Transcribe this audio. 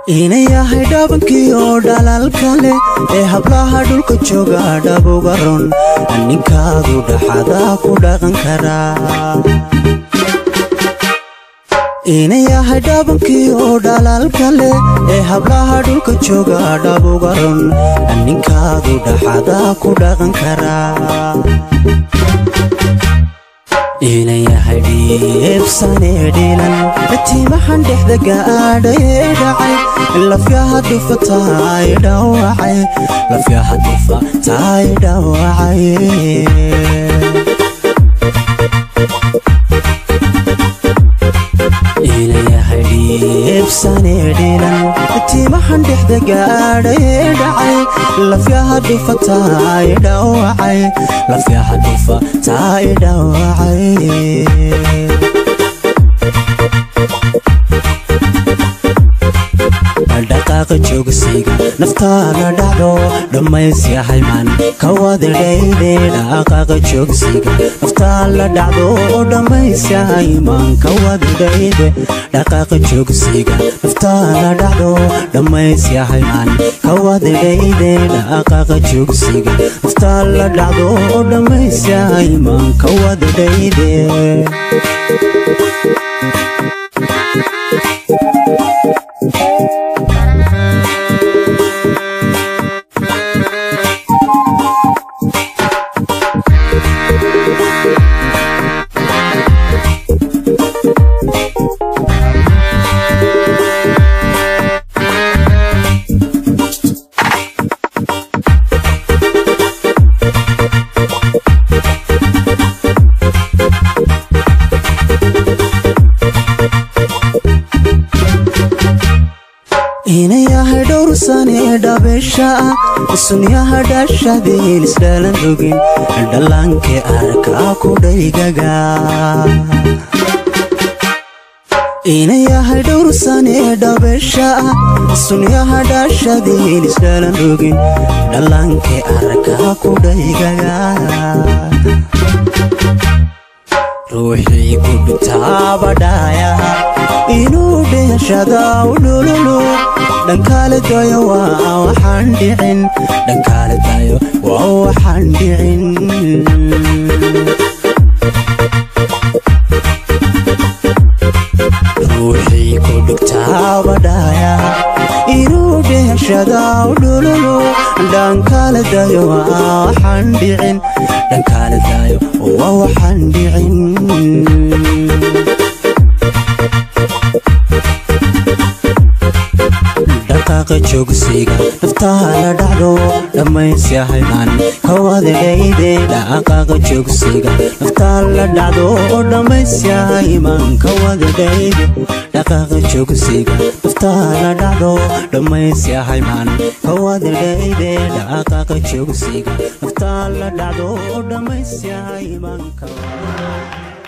ina yahay dhabankii oo dhalaalka leh ee hablaha dhulka jooga dhabuga run ninkaadu dhaxada ku dhaqan karaa ina yahay dhabankii oo dhalaalka leh ee hablaha dhulka jooga dhabuga run ninkaadu dhaxada ku dhaqan karaa ina yahay dhiibsanee dhiilan tiimahan dhexda gaadhayee dhacay lafyaha dhufa taay dhawacay lafyaha dhufa taay dhawacay ina yahay dhiibsanee dhiilan tiimahan dhexda gaadhayee dhacay lafyaha dhufa taay dhawacay lafyaha dhufa taay dhawacay dhaqaaqa joogsiga naftaana dhacdo dhammaysyahay man kawadadhayde dhaqaaqa joogsiga naftaala dhacdo dhammaysyahay man kawadadhayde dhaqaaqa joogsiga naftaala dhacdo dhammaysyahay man kawadadhayde dhaqaaqa joogsiga naftaala dhacdo dhammaysyahay man kawadadhayde ina yahay dhowr sane dhabeesha ah sunyaha dhashadiin isdhalan rogin dhallaankee arkaa ku dhaygaga ina yahay dhowr sane dhabeesha ah sunyaha dhashadiin isdhalan rogin dhallaankee arkaa ku dhaygaga ruuxii ku dhutaabadhaayaha inuu dheeshada u dhululu dhankaale dayo waa waxaan dhicin dhankaale dayo waa waxaan dhicin ruuxii ku dhugtaabadhaayaha inuu dheeshada u dhululu dhankaale dayo waa waxaan dhicin dhankaale dayo waa waxaan dhicin dhaqaaqa joogsiga naftaala dhacdo dhammaysyahay man kawadadhayde dhaqaaqa joogsiga naftaala dhacdo dhammaysyahay man kawadadhayde dhaqaaqa joogsiga naftaala dhacdo dhammaysyahay man kawadadhayde dhaqaaqa joogsiga naftaala dhacdo dhammaysyahay man kawadadhayde